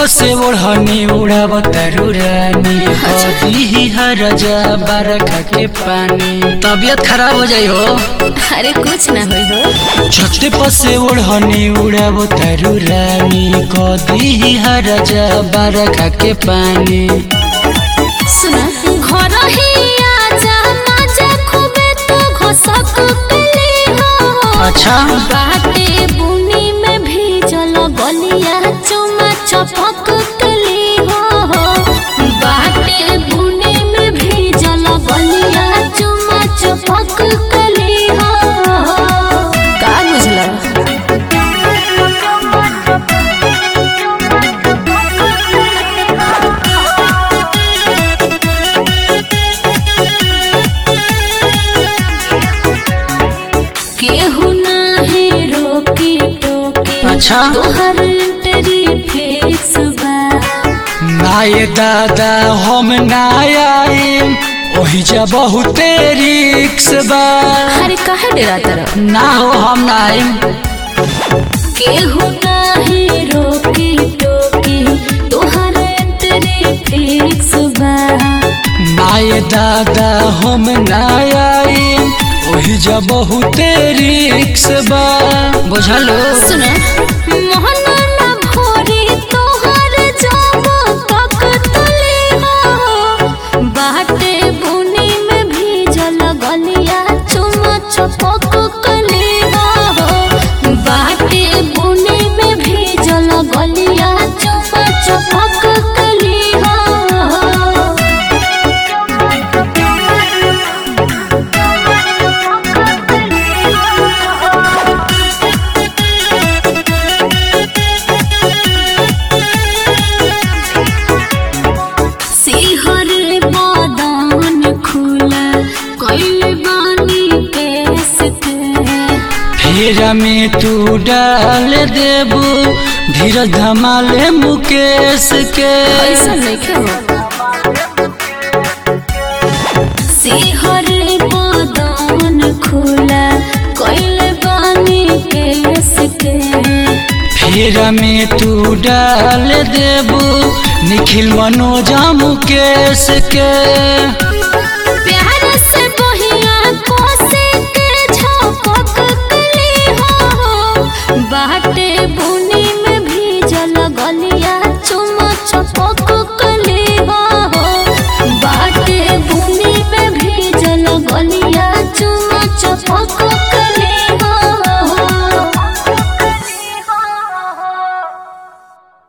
से ओढ़नी उड़ावत रानी कदी हरजा बरखा के पानी तबियत खराब हो जाई हो अरे कुछ ना होई हो छते पर से ओढ़नी उड़ावत रानी कदी हरजा बरखा के पानी सुना घर ही आजा मजा खूबे तो घसक कली हो अच्छा बाटे बुनी में भीजल गलिया चुमा चपक कली हो बाटे बुनी में भीजल गलिया चुमा चपक कली हो का बुझला केहू नाही रोकी टोकी अच्छा। तोहर तेरी फेस बा नाये दादा हम ना आइम ओही जा बहुते रिक्स बा अरे काहे डरा तरह ना हो हम ना आइम केहू नाही रोकी टोकी तोहर तेरी फेस बा नाये दादा हम ना आइम ओही जा बहुते रिक्स बा बुझलो सुना मोहन ना भोरी तोहर जब तक तली हो बाटे बुनी में भीजल गलिया चुम चपक कली हो बाटे बुनी में भीजल गलिया चुम चपक कली हो सिहर बदन खुला कैल बानी केस के फिर में तू डाल देबू धीरज धमाले मुकेश के ऐसा नहीं हो सिहर बदन खुला कैल बानी केस के फिर में तू डाल देबू निखिल मनोजा मुकेश के प्यार से बहिया कोसे के झपक कली हो बाटे बुनी में भीजल गलिया चुम चपक कली हो बाटे बुनी में भीजल गलिया चुम चपक कली